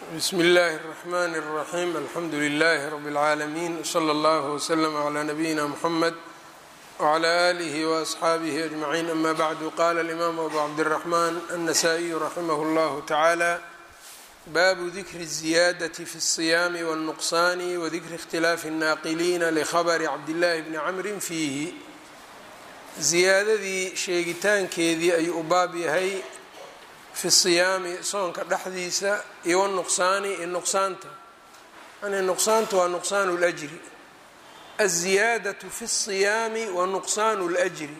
bsmi اllahi الرحmn الرaxيm alxamdu لlh rb العaalمين wslى اllه وslm عlى nabiyina mxamed وعlى آlih وأصxaabih أجmعين ama bعd qala الإmam abu cabdالرaحman النasائي raximh اllah taعalى babu dikri الزiyadaة fi الصiyam والنqصan وdikri اkhtilaafi الnaaqiliina lkhabr cabdالlahi bni cmri fiihi ziyaadadii sheegitaankeedii ayuu u baab yahay fi siyaami soonka dhexdiisa iyo wanuqsaani iyo nuqsaanta yani nuqsaantu waa nuqsaanu اljri aلziyaadaةu fi الصiyaami wa nuqsaanu اljri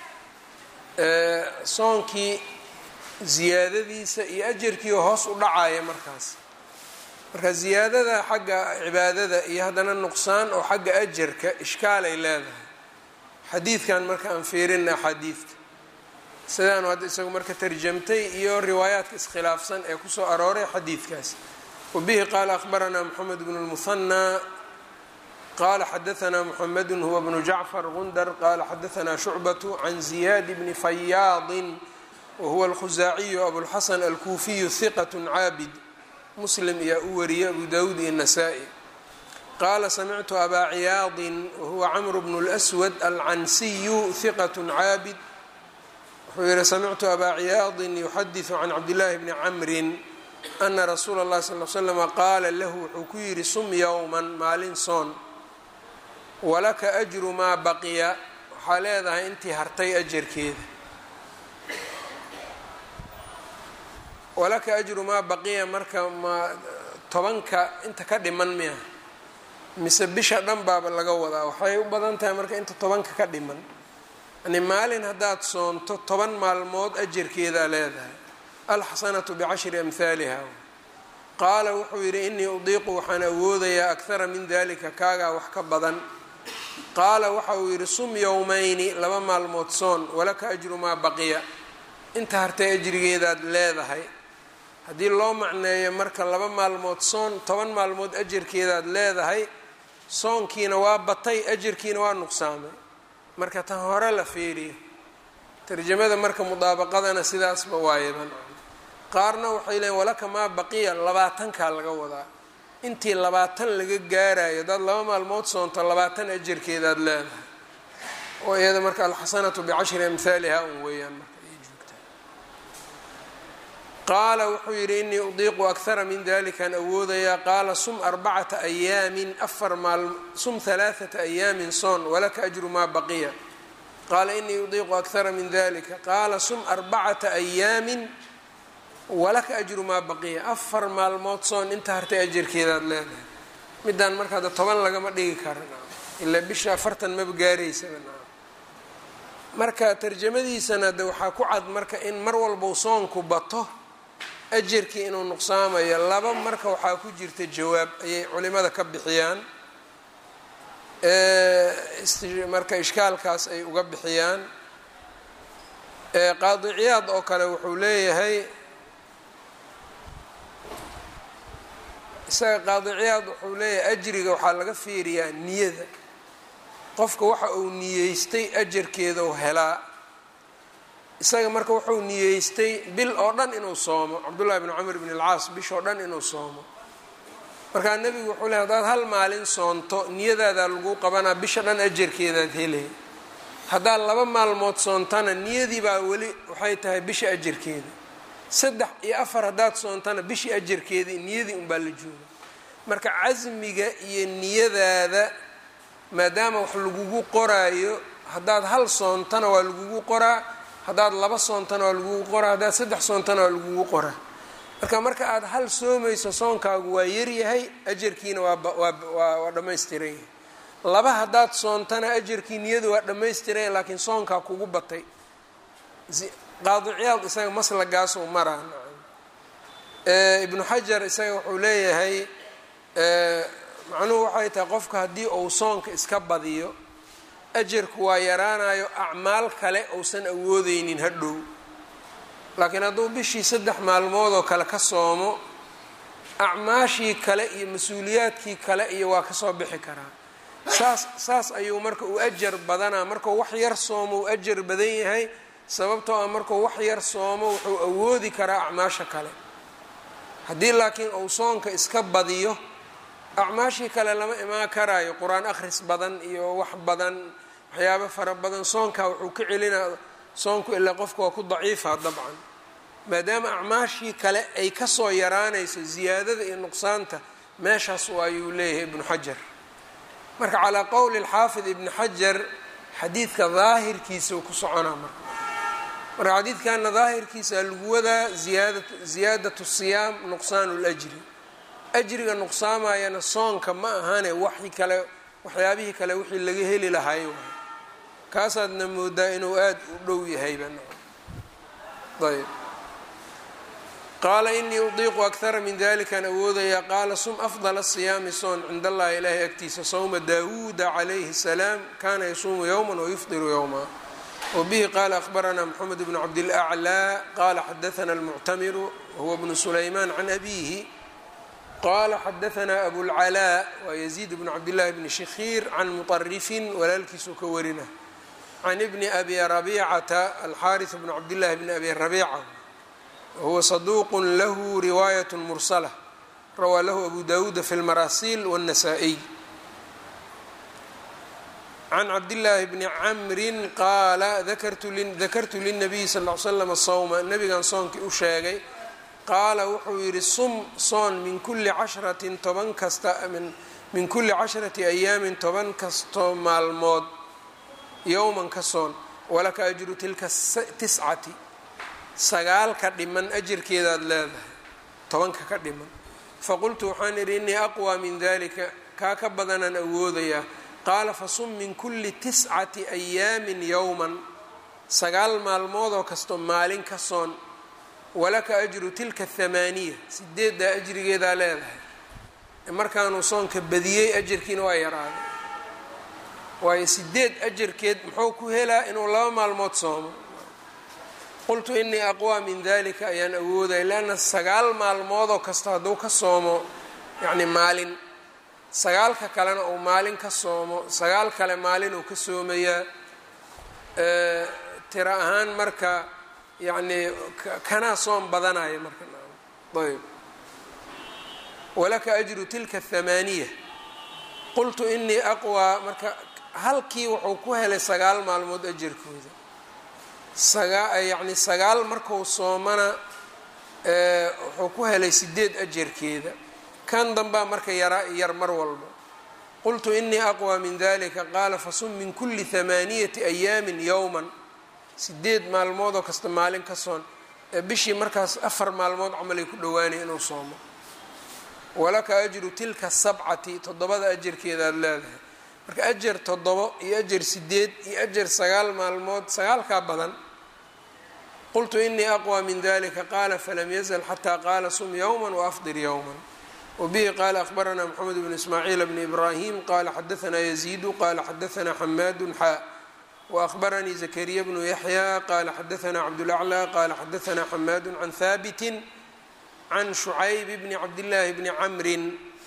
soonkii ziyaadadiisa iyo ajarkii hoos u dhacaya markaas marka ziyaadada xagga cibaadada iyo haddana nuqsaan oo xagga ajarka ishkaalay leedahay xadiidkan marka aan fiirina axaadiidta sidaanu hadda isagu marka tarjamtay iyo riwaayaadka iskhilaafsan ee kusoo arooray xadiidkaas wabihi qaala akhbaranaa moxamed bnu lmuhanaa qaala xadaanaa muxamedu huwa bnu jacfar gundar qaala xadaanaa shucbatu can ziyaad bni fayaadin wahuwa alkhusaaciyu abulxasan alkuufiyu hiqat caabid muslim ayaa u wariyay abu dawuud iyo nasaa-i qaala samictu abaa ciyaadin wahuwa camru bnu lswad alcansiyu hiqat caabid wuxuu yihi samictu abaa ciyaadin yuxadiثu can cabdillaahi bni camrin ana rasuula اllahi sal l slama qaala lahu wuxuu ku yidhi sum yowman maalin soon walaka ajru maa baqiya waxaa leedahay intii hartay ajarkeeda walaka ajru maa baqiya marka ma tobanka inta ka dhiman miya mise bisha dhan baaba laga wadaa waxay u badan tahay marka inta tobanka ka dhiman yani maalin haddaad soonto toban maalmood ajarkeedaa leedahay alxasanatu bicashri amhaaliha qaala wuxuu yidhi inii udiiqu waxaan awoodayaa akhara min dalika kaagaa wax ka badan qaala waxa uu yidhi sum yowmayni laba maalmood soon walaka ajru maa baqiya inta hartay ajrigeedaad leedahay haddii loo macneeyo marka laba maalmood soon toban maalmood ajarkeedaad leedahay soonkiina waa batay ajarkiina waa nuqsaamay marka tan hore la fiiriyo tarjamada marka mudaabaqadana sidaasba waayaban qaarna waxay leeyiin walaka maa baqiya labaatankaa laga wadaa intii labaatan laga gaarayo haddaad laba maalmood soonto labaatan ajarkeedaad leedahay oo iyada marka alxasanatu bicashri amhaaliha un weeyaan marka ay joogtaa qaala wuxuu yidhi inii udiiqu akhara min dalikaan awoodayaa qaala sum arbacata ayaamin afar maal sum halaaثata ayaamin soon walaka ajru maa baqiya qaala inii udiiqu akhara min dalika qaala sum arbacata ayaamin walaka ajru maa baqiya afar maalmood soon inta hartay ajarkeedaad leedahay midaan marka hadda toban lagama dhigi kara ilaa bisha afartan maba gaaraysaba marka tarjamadiisana de waxaa ku cad marka in mar walbau soonku bato ajarkii inuu nuqsaamayo laba marka waxaa ku jirta jawaab ayay culimada ka bixiyaan marka ishkaalkaas ay uga bixiyaan qaadi ciyaad oo kale wuxuu leeyahay isaga qaadi ciyaad wuxuu leeyahay ajriga waxaa laga fiiriyaa niyada qofka waxa uu niyeystay ajarkeedau helaa isaga marka wuxuu niyeystay bil oo dhan inuu soomo cabdullahi bni camr bn alcaas bishoo dhan inuu soomo markaa nebigu wuxuu ley hadaad hal maalin soonto niyadaadaa lagu qabanaa bisha dhan ajarkeedaad helay haddaad laba maalmood soontana niyadii baa weli waxay tahay bisha ajarkeeda saddex iyo afar haddaad soontana bishii ajarkeedii niyadii unbaa la jooga marka casmiga iyo niyadaada maadaama wax lagugu qoraayo haddaad hal soontana waa lagugu qoraa haddaad laba soontana waa lagugu qoraa haddaad saddex soontana waa lagugu qoraa marka marka aada hal soomayso soonkaagu waa yaryahay ajarkiina waawaa dhammaystiran yahay laba haddaad soontana ajarkii niyadu waa dhammaystiran laakiin soonkaa kugu batay qaadi ciyaad isaga maslagaasuu maraa ibnu xajar isaga wuxuu leeyahay macnuhu waxay tahay qofka haddii uu soonka iska badiyo ajarku waa yaraanayo acmaal kale uusan awoodeynin hadhow laakiin hadduu bishii saddex maalmood oo kale ka soomo acmaashii kale iyo mas-uuliyaadkii kale iyo waa kasoo bixi karaa saas saas ayuu marka uu ajar badanaa markuu wax yar soomo uu ajar badan yahay sababtoo ah markuu wax yar soomo wuxuu awoodi karaa acmaasha kale haddii laakiin uu soonka iska badiyo acmaashii kale lama imaan karaayo qur-aan akhris badan iyo wax badan waxyaabo fara badan soonkaa wuxuu ka celinaa soonku ilaa qofka waa ku daciifa dabcan maadaama acmaashii kale ay kasoo yaraanayso ziyaadada iyo nuqsaanta meeshaas ayuu leeyahay ibnu xajar marka calaa qowli alxaafid ibni xajar xadiidka daahirkiisa uu ku soconaa marka marka xadiidkana daahirkiisa lagu wadaa ziyaada ziyaadatu siyaam nuqsaanu ljri ajriga nuqsaamayana soonka ma ahane waxi kale waxyaabihii kale wixii laga heli lahay waay kaasaadna moodaa inuu aada u dhow yahayba ayb qaala inii udiiqu akara min dalikaan awoodaya qaala sum afdala siyaami soon cind allahi ilaahay agtiisa sawma daawuuda calayhi salaam kana yasuumu yowma wayufdiru yowma wbihi qala akhbarana mxamed bn cabdilأclى qala xadaana almuctamiru wahuwa bnu sulayman can abihi qala xadaana abulcalaa waa yaziid bnu cabdillahi bni shikhiir can muطarifin walaalkiisuu ka warina can ibni abi rabicata alxaariث bn cabdillahi bni abi rabica wahuwa saduuq lahu riwaayaة mursala rawaa lahu abu dawuuda fi lmaraasil wالnasaa-iy can cabdillaahi bni camrin qaala dakartu linabiyi sal l slam sawma nabigan soonkii u sheegay qaala wuxuu yidhi sum soon min kulli cashratin toban kasta min kulli cashrati ayaamin toban kastoo maalmood yowman ka soon walaka ajru tilka tiscati sagaalka dhiman ajirkeedaad leedahay tobanka ka dhiman faqultu waxaan idhi innii aqwaa min dalika kaa ka badanaan awoodayaa qaala fasum min kulli tiscati ayaamin yowman sagaal maalmoodoo kasto maalin ka soon walaka ajru tilka thamaaniya sideeddaa ajrigeedaa leedahay markaanuu soonka badiyey ajarkiina waa yaraaday waayo sideed ajarkeed muxuu ku helaa inuu laba maalmood soomo qultu inii aqwaa min dalika ayaan awoodaya leanna sagaal maalmoodoo kasta hadduu ka soomo yacni maalin sagaalka kalena uu maalin ka soomo sagaal kale maalin uu ka soomayaa tiro ahaan marka yacnii kanaa soom badanaya marka ayb walaka ajru tilka thamaaniya qultu inii aqwaa marka halkii wuxuu ku helay sagaal maalmood ajarkooda sagaa yacni sagaal marku soomana wuxuu ku helay sideed ajarkeeda kan dambaa marka yaraa yar mar walba qultu inii aqwى min dalika qaala fasum min kuli hamaaniyati ayaamin yowman sideed maalmoodoo kasta maalin ka soon bishii markaas afar maalmood camalay ku dhowaanay inuu soomo walaka ajru tilka sabcati toddobada ajarkeedaad leedahay marka ajar toddobo iyo ajar sideed iyo ajar sagaal maalmood sagaalkaa badan qultu inii aqwى min dalika qaala falam yazl xataa qaala sum yowma waafdir yowma wbihi qala akhbarana mxamed bn ismaaciil bn ibrahim qala xadaana yaziidu qala xadaana xamaadu xaa waahbaranii zakariya bnu yaxya qala xadaana cabdulaclى qala xadaana xamaadu can haabiti can shucayb bni cabdillaahi bni camrin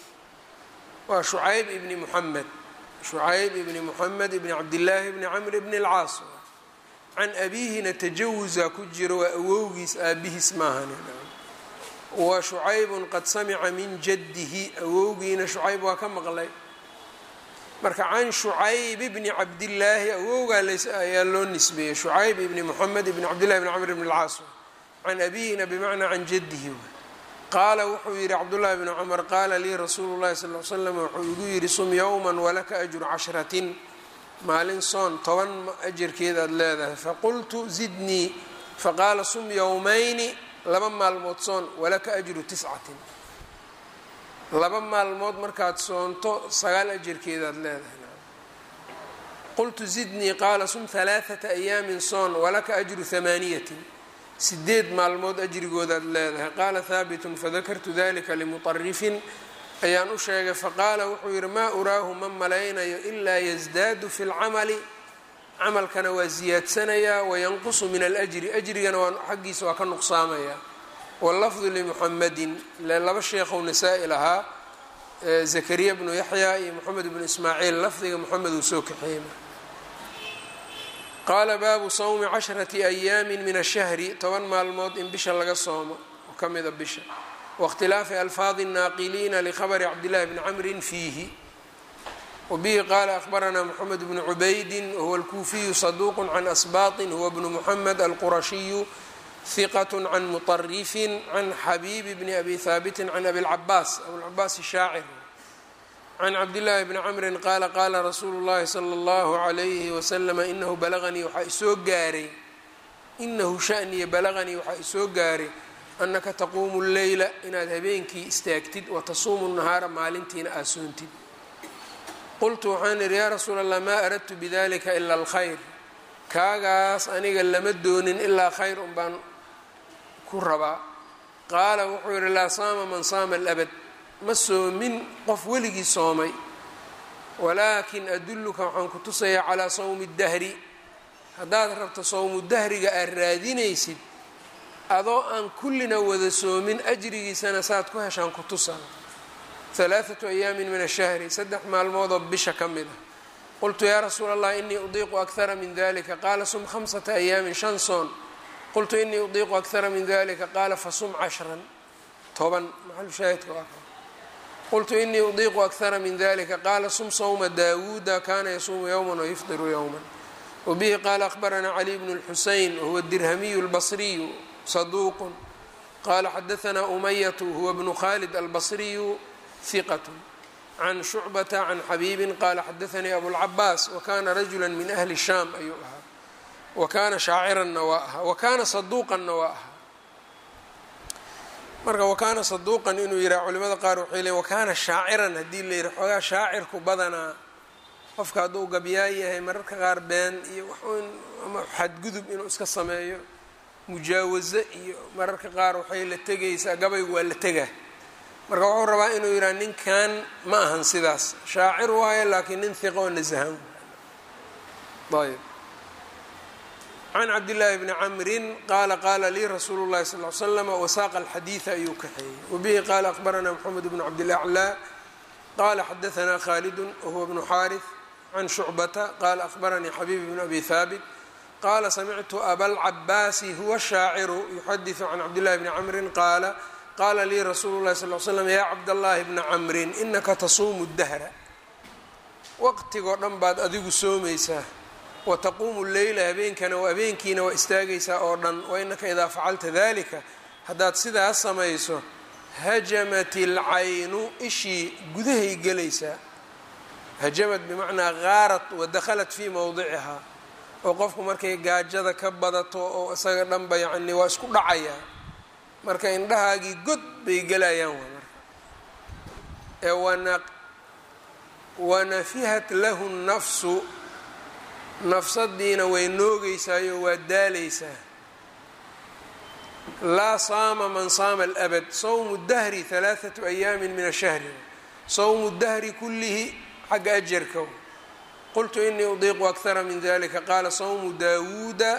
waa shucayb ibni muxamed shucayb ibni muxamed ibni cabdillaahi bni camr bni اlcaas can abiihina tajawuza ku jiro waa awowgiis aabihiis maahan wa shucaybun qad samica min jaddihi awowgiina shucayb waa ka maqlay marka can shucayb bni cabdillaahi awowgaa ayaa loo nisbeeyey shucayb ibni moxamed ibni cabdillahi bni camr bni اlcaas can abihina bimacnaa can jaddihi qaala wuxuu yihi cabdullahi bni cumar qaala lii rasuulu llahi sal l slam wuxuu igu yidhi sum yowman walaka ajru cashratin maalin soon toban ajarkeedaad leedahay faqultu zidnii faqaala sum yowmayni laba maalmood soon walaka ajru tiscatin laba maalmood markaad soonto sagaal ajarkeedaad leedahay qultu zidnii qaala sum halaaثata ayaamin soon walaka ajru hamaaniyatin sideed maalmood ajrigoodaad leedahay qaala haabitun fadakartu dalika limuطarifin ayaan u sheegay faqaala wuxuu yihi maa uraahu ma malaynayo ilaa yasdaadu fi اlcamali camalkana waa ziyaadsanayaa wayanqusu min alajri ajrigana waa xaggiisa waa ka nuqsaamayaa wallafdu limuxamedin laba sheekhow nasaa-i lahaa zakariya bnu yaxya iyo moxamed bnu ismaaciil lafdiga moxamed uu soo kaxeeyey qaala baabu sawmi cashrati ayaamin min ashahri toban maalmood in bisha laga soomo oo ka mida bisha waاkhtilaafi alfaadi الnaaqiliina likhabri cabdillahi bni camrin fiihi wbihi qaala akhbaranaa mxamed bnu cubaydi wahuwa alkuufiyu saduuq can asbaaطin huwa bnu muxamed alqurashiyu hiqat can muطarifin can xabiibi bni abi haabitin can abiاlcabaas abiاlcabaas shaacir can cabdillaahi bni camrin qaala qaala rasuulu llahi sala اllahu عalayhi waslama inahu balaganii waxaa isoo gaaray inahu shaniya balaganii waxaa isoo gaaray annaka taquumu leyla inaad habeenkii istaagtid watasuumu nahaara maalintiina aad soontid qultu waxaan idhi yaa rasuula allah maa aradtu bidalika ila alkhayr kaagaas aniga lama doonin ilaa khayr un baan ku rabaa qaala wuxuu yidhi laa saama man saama alabad ma soomin qof weligii soomay walaakin adulluka waxaan ku tusayaa calaa sawmi dahri haddaad rabto sawmu dahriga aad raadinaysid adoo aan kullina wada soomin ajrigiisana saad ku heshaan ku tusaa halaaثatu ayaamin min ashahri saddex maalmoodoo bisha ka mid ah qultu yaa rasuula allah inii udiiqu akara min dalika qaala sum khamsata ayaamin shan soon qultu inii udiiqu akara min dalika qaala fasum cashran toban maxalushaahidka waa qultu inii udiiqu akara min dalika qaala sum sawma daawuuda kana yasuumu yowma wayufdiru yowma wabihi qaala akhbaranaa cali bnu اlxuseyn wahuwa dirhamiyu اlbasriyu saduuq qala xadaanaa umayatu huwa bnu khalid albasriyu hiqat can shucbata can xabiibin qaala xadaanii abulcabaas wakana rajula min ahli shaam ayuu ahaa wakana shaaciranna waa ahaa wakana saduuqanna waa ahaa marka wakaana saduuqan inuu yihaha culimada qaar waxay leeyn wakaana shaaciran haddii la yihi xoogaa shaacirku badanaa qofka hadduu gabyaa yahay mararka qaar been iyo waxun ama xadgudub inuu iska sameeyo mujaawazo iyo mararka qaar waxay la tegaysaa gabaygu waa la tegaa marka wuxuu rabaa inuu yidhaha ninkan ma ahan sidaas shaacir waayo laakiin nin hiqa oo nasahan ayb can cabdillaahi bni camrin qaala qaala lii rasuulu llahi sal l slam wasaaqa alxadiida ayuu kaxeeyey wabihi qaala akhbaranaa moxamed bnu cabdilaclaa qaala xadaanaa khaalidun wahuwa bnu xaarif can shucbata qaala akhbaranii xabiib bnu abi haabit qaala samictu abalcabaasi huwa shaaciru yuxadiثu can cabdillahi bni camrin qaala qaala lii rasuulu llahi sal l slam yaa cabdallaahi bna camrin inaka tasuumu dahra waqtigoo dhan baad adigu soomaysaa wataquumu leyla habeenkana habeenkiina waa istaagaysaa oo dhan wainaka idaa facalta dalika haddaad sidaas samayso hajamat ilcaynu ishii gudahay gelaysaa hajamad bimacnaa gaarat wadakhalat fii mowdicihaa oo qofku markay gaajada ka badato oo isaga dhanba yacni waa isku dhacayaa marka indhahaagii god bay gelayaan waa marka ee wana wanafihat lahu nnafsu nafsadiina way noogeysaayo waa daalaysaa laa saama man saama alabad sawmu dahri halaathatu ayaamin min ashahri sawmu dahri kullihi xagga ajarka qultu inii udiiqu akara min dalika qaala sawmu daawuuda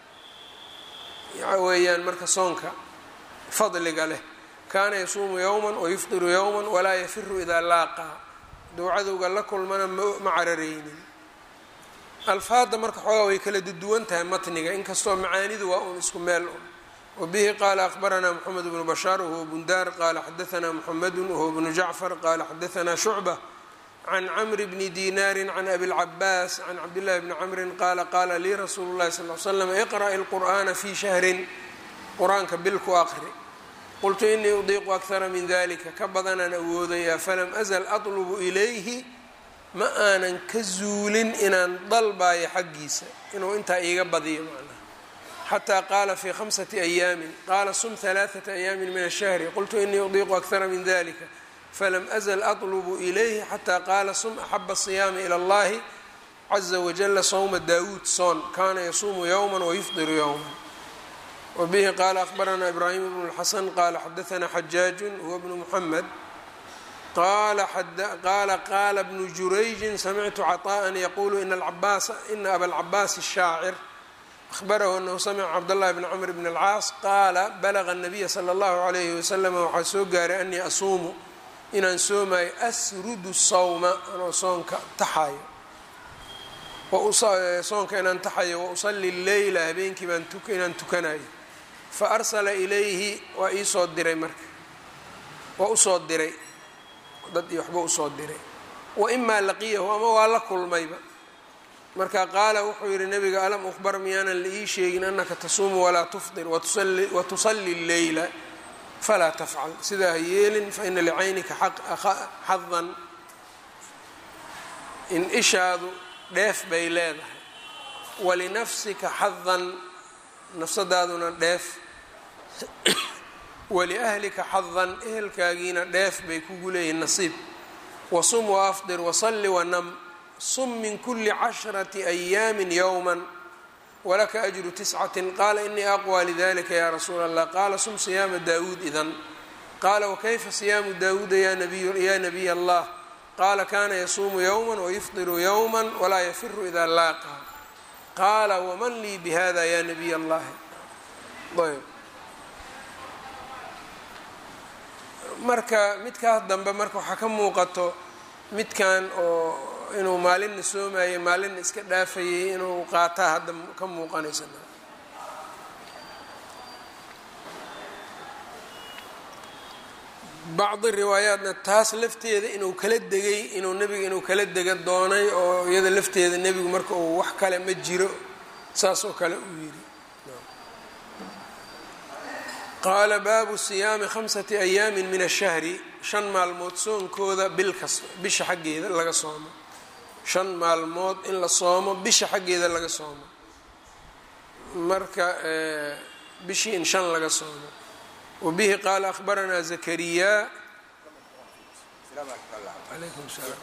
weeyaan marka soonka fadliga leh kaana yasuumu yowma wayufdiru yowma walaa yafiru idaa laaqaa duu cadowga la kulmana ma carareynin alfaadda marka xoogaa way kala duwan tahay matniga inkastoo macaanidu waa un isku meel un wabihi qaala akhbaranaa moxamed bnu bashaar wahuwa bundaar qaala xadaanaa muxamedu wahuwa bnu jacfar qaala xadaanaa shucba can camri bni dinaari can abilcabaas can cabdillahi bni camrin qaala qaala lii rasuulu llahi sal l slam iqra'i lqur'aana fii shahrin qur-aanka bil ku aqri qultu inii udiiqu akara min dalika ka badanaan awoodayaa falam azal atlubu ilayhi ma aanan ka zuulin inaan dalbayo xaggiisa inuu intaa iiga badiyo macnaha xataa qaala fii khamsati ayaamin qaala sum halaaثata ayaamin min ashahri qultu inii udiiqu akara min dalika falam azl atlubu ilayhi xataa qaala sum axaba asiyaami ila اllahi caza wajala sawma daawuud soon kana yasuumu yowma wayufdiru yowma wabihi qaala akhbaranaa ibraahim bnu اlxasan qaala xadaanaa xajaaju huwa bnu muxamed qaala qaala bnu jurayjin samictu caطaءa yaqulu ina abalcabaas الshaacir ahbarahu anahu samica cabdاllahi bn cmr bn اlcaas qaala balaga الnabiya slى اllahu عalayhi waslm waxaa soo gaaray anii asuumu inaan soomayo asrudu sawma anoo soonka taxayo soonka inaan taxayo wausali leyla habeenkii baan inaan tukanayo faarsala ilayhi waa iisoo diray marka waa usoo diray dad iyo waxba usoo diray wa imaa laqiyahu ama waa la kulmayba marka qaala wuxuu yihi nabiga alam ukhbar miyaanan la ii sheegin anaka tasuumu walaa tufdir watusali leyla falaa tafcal sidaa ha yeelin faina licaynika xadan in ishaadu dheef bay leedahay walinafsika xadan nafsadaaduna dheef waliahlika xadan ehelkaagiina dheef bay kugu leeyihin nasiib wasum waafdir wasalli wanam sum min kuli cashrati ayaami yowma walaka ajru tiscatin qaala inii aqwى lidalika ya rasuula allah qaala sum siyaama daawuud idan qaala wakayfa siyaamu daawuuda ya nabiy allah qaala kana yasuumu yowma wayufdiru yowma walaa yafiru ida laaqaa qaala waman lii bihada ya nabiy allahi ayb marka midkaas dambe marka waxaa ka muuqato midkan oo inuu maalinna soomayay maalinna iska dhaafayay inuu qaataa hadda ka muuqanaysa bacdi riwaayaatna taas lafteeda inuu kala degay inuu nebiga inuu kala dega doonay oo iyada lafteeda nebigu marka uu wax kale ma jiro saas oo kale uu yidhi qaala baabu siyaami khamsati ayaamin min ashahri shan maalmood soonkooda bil kasta bisha xaggeeda laga soomo shan maalmood in la soomo bisha xaggeeda laga soomo marka bishii in shan laga soomo wabihi qaala akhbaranaa zakariya alaykum salaam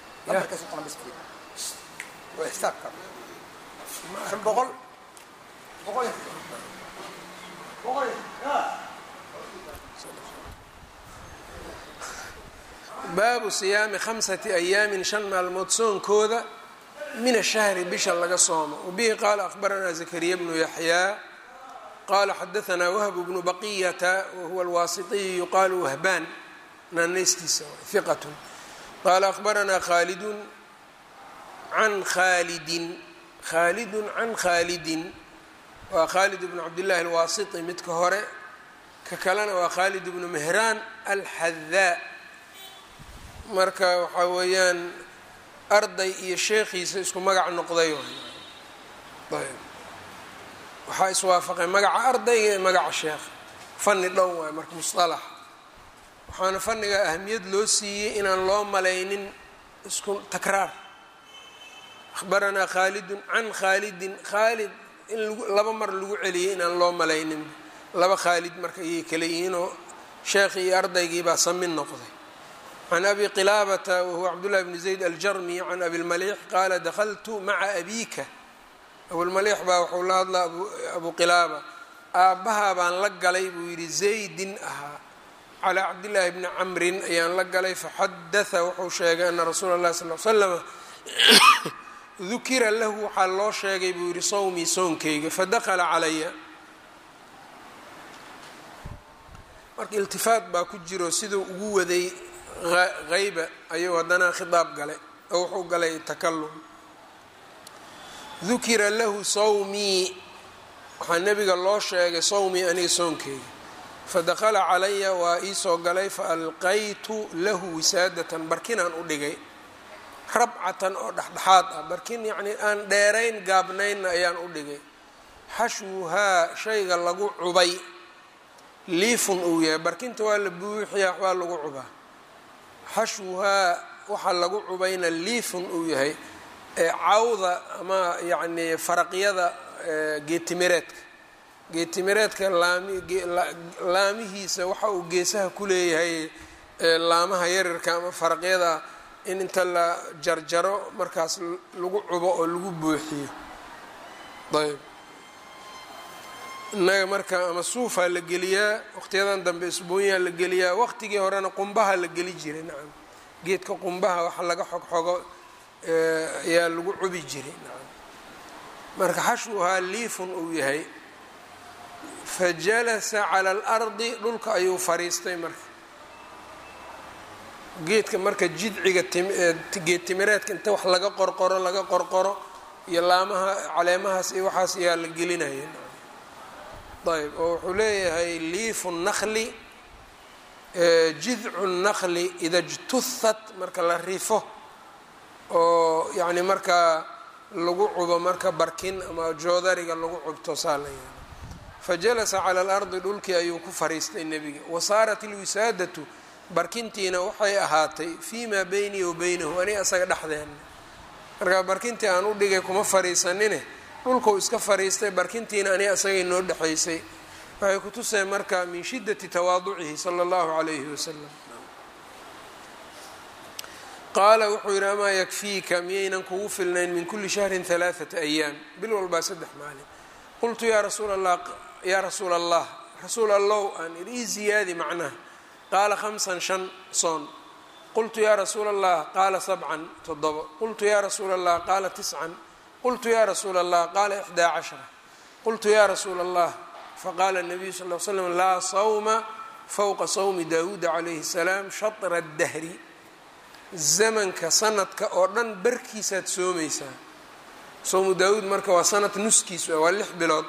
baabu siyaami khamsati ayaamin shan maalmood soonkooda min ashahri bisha laga soomo wabihi qaala akhbaranaa zakariya bnu yaxyaa qaala xadaanaa wahbu bnu baqiyata wahuwa alwaasitiyu yuqaalu wahbaan naanaystiisa hiqat qaala akhbaranaa khaalidun can khaalidin khaalidun can khaalidin waa khaalid bnu cabdillahi alwaasiti midka hore ka kalena waa khaalid bnu mehraan alxadaa marka waxaa weeyaan arday iyo sheekhiisa isku magac noqday ayb waxaa iswaafaqay magaca ardayga ee magaca sheekha fani dhow waay marka musalax waxaana faniga ahamiyad loo siiyey inaan loo malaynin isku takraar akhbaranaa khaalidun can khaalidin khaalid in laba mar lagu celiyey inaan loo malaynin laba khaalid marka ayay kala yihiinoo sheekhii iyo ardaygiibaa samin noqday can abi qilaabata wahuwa cabdullahi bni zayd aljarmi can abilmaliix qaala dakhaltu maca abiika abulmaliix baa wuxuu la hadlaa abu qilaaba aabbahaa baan la galay buu yidhi zaydin ahaa calaa cabdillaahi bni camrin ayaan la galay faxadatha wuxuu sheegay ana rasuula اllahi sal l slama dukira lahu waxaa loo sheegay buu yidhi sawmii soonkayga fadakala calaya marka iltifaat baa ku jiro siduu ugu waday hayba ayuu haddana khitaab galay oo wuxuu galay takalum dukira lahu sawmii waxaa nebiga loo sheegay sawmii aniga soonkeyga fadakala calaya waa iisoo galay faalqaytu lahu wisaadatan barkinaan u dhigay rabcatan oo dhexdhexaad ah barkin yacnii aan dheerayn gaabnaynna ayaan u dhigay xashwuhaa shayga lagu cubay liifun uu yahay barkinta waa la buuxiyaa waxbaa lagu cubaa xashwuhaa waxaa lagu cubayna liifun uu yahay cawda ama yacnii faraqyada geetimireedka geetimireedka laamihiisa waxa uu geesaha ku leeyahay laamaha yaryarka ama faraqyada in inta la jarjaro markaas lagu cubo oo lagu buuxiyo ayb innaga marka ama suufaa la geliyaa waqtiyadan dambe isboonyaa la geliyaa waqtigii horena qumbaha la geli jiray nacam geedka qumbaha waxa laga xogxogo ayaa lagu cubi jiray nacam marka xashwuhaa liifun uu yahay fa jalasa cala alardi dhulka ayuu fariistay marka geedka marka jidciga geed timireedka inta wax laga qorqoro laga qorqoro iyo laamaha caleemahaas iyo waxaas ayaa la gelinaya ayb oo wuxuu leeyahay liifu nakli jidcu naqli ida jtuhat marka la rifo oo yacni markaa lagu cubo marka barkin ama joodariga lagu cubto saa la yaalo fajalasa cala alardi dhulkii ayuu ku fariistay nebiga wasaarat ilwisaadatu barkintiina waxay ahaatay fii maa beynii wa beynahu aniga asaga dhexdeena marka barkintii aan u dhigay kuma fariisanine dhulkuu iska fariistay barkintiina aniga asagay noo dhexaysay waxay kutuseen marka min shiddati tawaaducihi sala allahu calayhi wasalam qaala wuxuu yidhi amaa yakfiika miyaynan kugu filnayn min kuli shahrin halaaثata ayaam bil walbaa saddex maalin qultu yaa rasuul allah yaa rasuula allah rasuul allow aan idhi ii ziyaadi macnaha qaala khamsan shan soon qultu yaa rasuula allah qaala sabcan toddobo qultu yaa rasuula allah qaala tiscan qultu yaa rasuula allah qaala ixdaa cashara qultu yaa rasuula allah faqaala الnabiyu sal l slam laa sawma fowqa sawmi daawuuda calayhi الsalaam shatra اdahri zamanka sanadka oo dhan barkiisaad soomaysaa sowmu daawuud marka waa sanad nuskiis waa lix bilood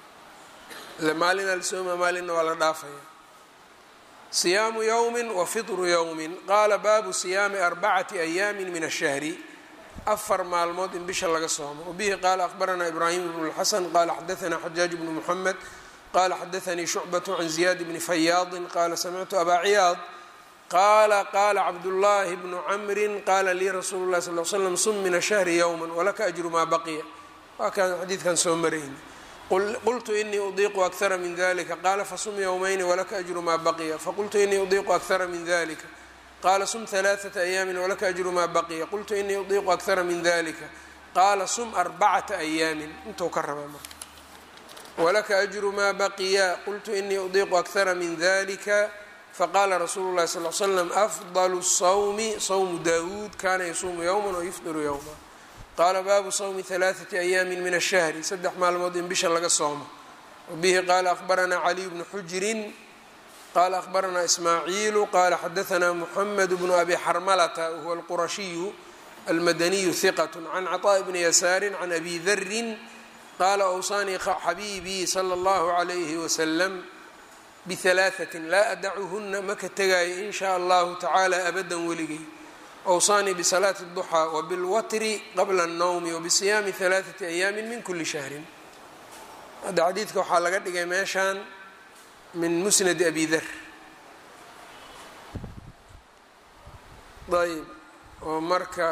ile maalinaa la sooma maalinna waa la dhaafaya siyaamu yowmi wa fitru yowmin qaala baabu siyaami arbacati ayaami min ashahri afar maalmood in bisha laga soomo wabihi qaala akhbaranaa ibraahim bnu lxasan qaala xadaanaa xajaaj bnu muxamed qaala xadaanii shucbatu can ziyaad bni fayaadin qaala samictu abaa ciyaad qaala qaala cabdullaahi bnu camrin qaala lii rasuulu llahi sal l slam sum min ashahri yowma walaka ajru maa baqiya waa kaan xadiidkan soo marayni qultu inii udiiqu akara min dalika qaala fasum yowmayni walaka ajru maa baqiya faqultu inii udiiqu akara min dalika qaala sum halaaثata ayaamin walaka ajru maa baqiya qultu inii udiiqu akara min dalika qaala sum arbacata ayaamin intuu ka raba marka walaka ajru maa baqiya qultu inii udiiqu akara min dalika faqaala rasuulu llahi sal l slam afdalu sawmi sawmu daawuud kana yasuumu yowma wayufdiru yowma qaala baabu sawmi halaaثati ayaamin min ashahri saddex maalmood in bisha laga soomo wabihi qaala akhbaranaa caliy bnu xujirin qaala akhbaranaa ismaaciilu qaala xadaanaa muxamed bnu abi xarmalata wahuwa alqurashiyu almadaniyu hiqat can caطaaءi bni yasaari can abi darin qaala awsaanii xabiibii sala اllahu عalayhi wasalam bihalaaثatin laa adacuhuna maka tegaayo in shaa allahu tacaala abadan weligay awsaanii bisalaati الduxaa wabilwatri qabla الnowmi wabisiyaami halaaثati ayaami min kuli shahrin hadda xadiidka waxaa laga dhigay meeshaan min musnadi abi dar ayb oo marka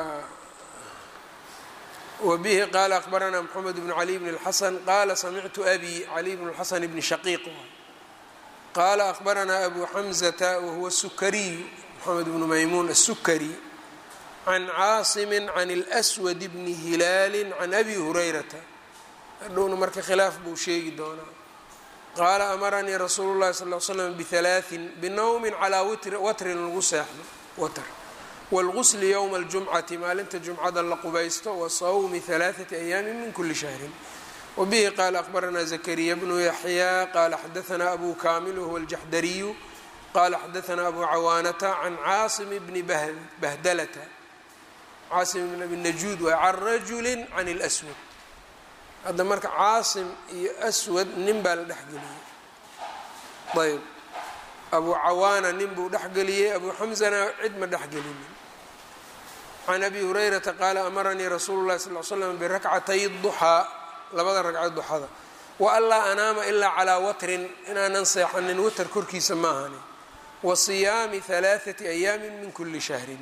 wabihi qaala akhbaranaa mxamed bn cali bn اlxasan qaala samictu abi cali bn اlxasan bni shaqiiq qaala akhbaranaa abu xamzata wahuwa sukariyu moxamed bnu maymuun asukari can caasimi can اlswad bni hilaali can abi hurayrata hadhowna marka khilaaf buu sheegi doonaa qaala amaranii rasuulu llahi sal l slam bihalaaثin binowmin calaa watrin lagu seexdo watr wاlgusli ywma اljumcati maalinta jumcada la qubaysto wa sawmi halaaثati ayaami min kuli shahrin wbihi qaala akhbaranaa zakariya bnu yaxya qaala xadaanaa abu kamil wahuwa aljaxdariyu qaala xadaanaa abu cawaanata can caasim bni bahdalata caasim bn abi najuud waay can rajuli can اlswad hadda marka caasim iyo aswad nin baa la dhexgeliyey ayb abu cawaana nin buu dhexgeliyey abu xamzana cid ma dhexgelinin can abi hurayrata qaala amaranii rasuulu llahi sal l slam birakcatay duxaa labada ragcad duxada wa anlaa anaama ilaa calaa watrin inaanan seexanin watar korkiisa ma ahani wa siyaami halaaثati ayaamin min kuli shahrin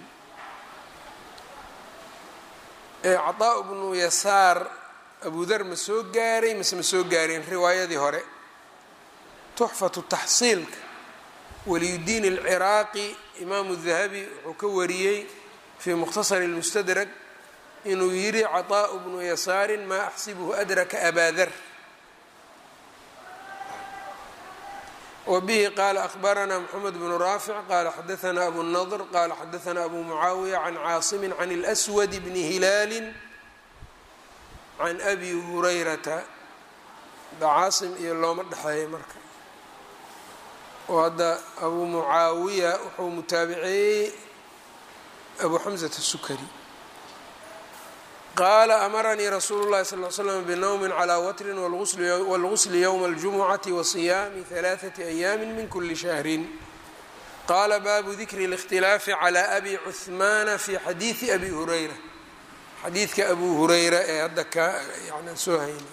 caطaa bnu yasaar abudar ma soo gaaray mase ma soo gaareen riwaayadii hore tuxfatu taxsiilka waliyudiin alciraaqi imaamu dahabi wuxuu ka wariyey fii mukhtasar اlmustadrag inuu yidhi caطaaءu bnu yasaarin maa axsibuhu adraka abaa dar wbihi qaala akhbaranaa mxamed bnu raafic qaala xadaanaa abu nadr qaala xadaanaa abu mucaawiya can caasimi can اlswad bni hilaali can abi hurayrata da caasim iyo looma dhexeeya marka oo hadda abu mucaawiya wuxuu mutaabiceeyey abu xamsata sukari qaala amaranii rasuulu llahi sal l slam binowmin calaa watrin wاlgusli ywma اljumucati wa siyaami halaaثati ayaami min kuli shahrin qaala baabu dikri اlاkhtilaafi calى abi cuhmaana fi xadiidi abi hurayra xadiidka abu hurayra ee hadda ka yani soo haynay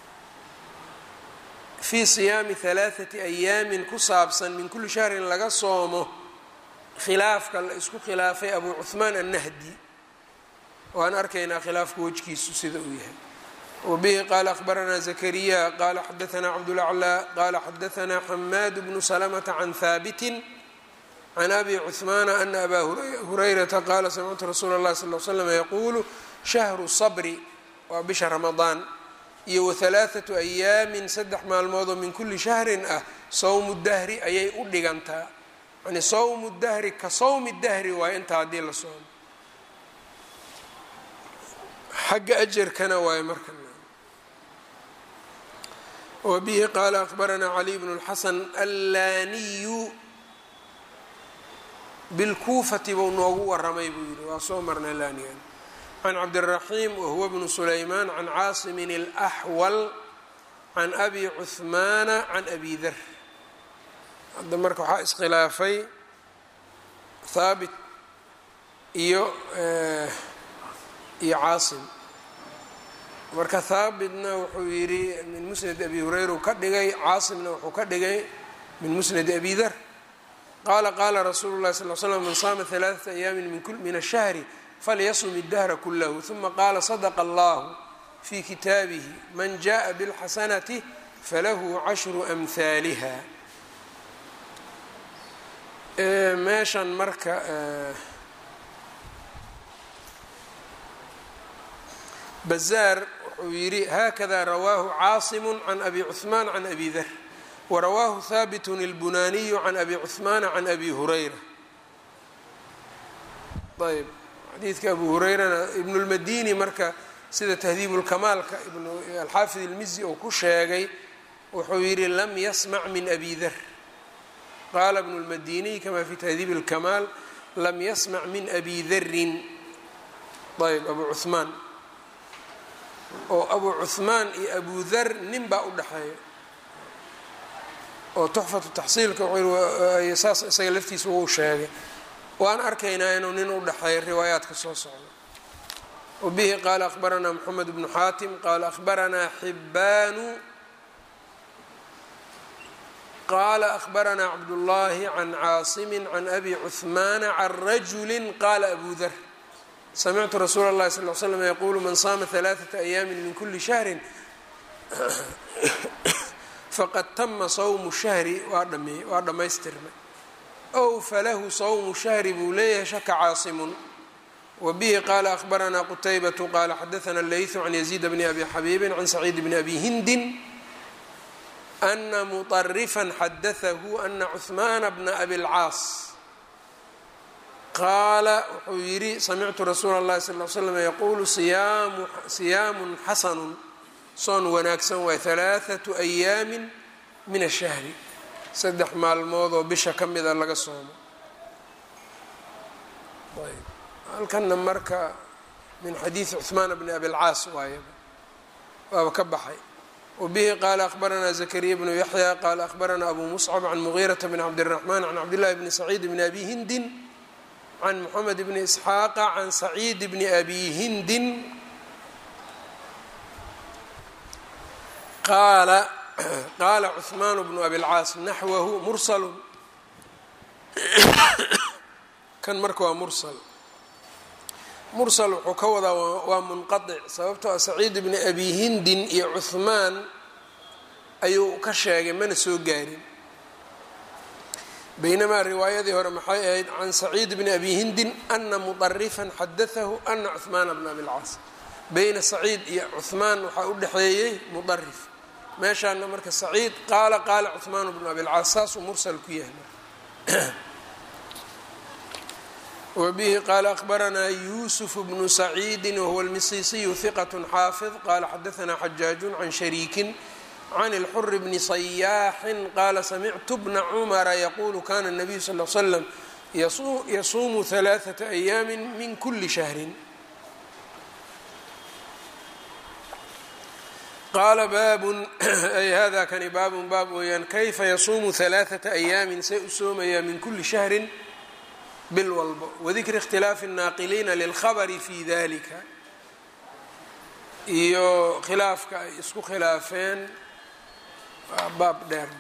fii siyaami halaaثati ayaamin ku saabsan min kuli shahrin laga soomo khilaafka la isku khilaafay abu cuhmaan annahdi waan arkaynaa khilaafka wejkiisu sida uu yahay wbihi qaala akhbaranaa zakariya qaala xadaanaa cabdulaclaa qaala xadaanaa xamaad bnu salamata can haabitin can abi cuhmaana ana abaa hurayrata qaala samictu rasuula اllahi sal l slam yaquulu shahru sabri waa bisha ramadaan iyo wahalaaثatu ayaamin saddex maalmoodoo min kuli shahrin ah sowmu dahri ayay u dhigantaa yani sowmu dahri ka sowmi dahri waayo intaa haddii la soomo xagga ajarkana waayo marka wbihi qaala akhbaranaa caliy bnu اlxasan allaaniyu bilkuufati buu noogu waramay buu yihi waa soo marnay laanigan can cabdiraxiim wahuwa bnu sulaymaan can caasimin اlaxwal can abi cuhmaana can abi dar hadda marka waxaa iskhilaafay haabit iyo iyo caasim marka haabitna wuxuu yidhi min musnad abi hurayra uu ka dhigay caasimna wuxuu ka dhigay min musnadi abi dar qaala qaala rasuulu llahi sal l slam man saama halaaثata ayaamin min ashahri falyasum اdahra kulahu uma qaala sadaqa allahu fi kitaabihi man jaءa bاlxasanati falahu cashru amhaaliha meeshan marka bazaar wuxuu yidhi hakada rawaahu caasimu can abi cuثmaan can abi dar warawaahu haabitun اlbunaaniyu can abi cuثmaana can abi hurayra ayb xadiidka abu hurayrana ibn اlmadini marka sida tahdiib اlkamaalka alxaafid اlmizi uu ku sheegay wuxuu yidhi lam yasmac min abi dar qaala ibn اlmadiniy kama fi tahdiib اlkamaal lam yasmac min abi darin ayb abu cuثmaan oo abu cuثmaan iyo abu dar nin baa u dhexeeya oo tuxfatu taxsiilka saas isaga laftiisa wuu sheegay waan arkaynaa inuu nin u dhexeeya riwaayaadka soo socda wabihi qaala akhbaranaa moxamed bnu xaatim qaala akhbaranaa xibaanu qaala akhbaranaa cabdullaahi can caasimi can abi cuثmaana can rajuli qaala abu dar samictu rasuula اllahi sal l slam yaquulu man saama halaaثata ayaami min kuli shahri faqad tama sawmu shahri waa dhameey waa dhammaystirmay ow falahu sawmu shahri buu leeyahay shaka caasimun wabihi qaala akhbaranaa qutaybatu qaala xadaana leyثu can yaziid bni abi xabiibin can saciid bni abi hindin ana muطarifan xadaahu ana cuثmaana bna abi اlcaas qaala wuxuu yidhi samictu rasuula اllahi sal l slam yaquulu siyaamun xasanun soon wanaagsan waay halaaثatu ayaamin min ashahri saddex maalmood oo bisha ka mida laga soomo halkana marka min xadiidi cuثmaan bni abi اlcaas waayaba waaba ka baxay wbihi qaala akhbaranaa zakariya bnu yaxya qaala akhbaranaa abu muscab can mugiirata bn cabdالraxman can cabdillahi bni saciid bni abi hindin can moxamed bni isxaaqa can saciid bni abi hindin qaala qaala cuثmaan bnu abi اlcaas naxwahu mursalu kan marka waa mursal mursal wuxuu ka wadaa waa munqaطic sababtoo a saciid bni abi hindin iyo cuثmaan ayuu ka sheegay mana soo gaarin baynamaa riwaayadii hore maxay ahayd can saciid bni abi hindin ana muطarifan xadaahu ana cuثmaana bna abi اlcaas beyna saciid iyo cuثmaan waxaa u dhexeeyey muطarif meeshaana marka saciid qaala qaala cuثmaan bnu abi اlcaas saasuu mursal ku yahay wbihi qaala akhbaranaa yuusuf bnu saciidi wahuwa almisiisiyu hiqat xaafid qaala xadaanaa xajaaju can shariikin can اlxuri bni sayaaxin qaala samictu bna cumara yaquulu kana الnabiyu sal l slam yasuumu ثalaaثaةa ayaami min kuli shahrin qaala baabun ay hada kani baabun baab weeyaan kayfa yasuumu halaaثata ayaamin say u soomayaa min kuli shahrin bil walbo wadikri اkhtilaafi الnaaqiliina lilkhabari fi dalika iyo khilaafka ay isku khilaafeen waa baab dheer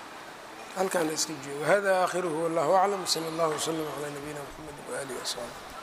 halkaana iska joogo hada aakhiruhu wallahu aclam sala اllah wslm calaa nabiyina mxamedi waalihi wasaxbi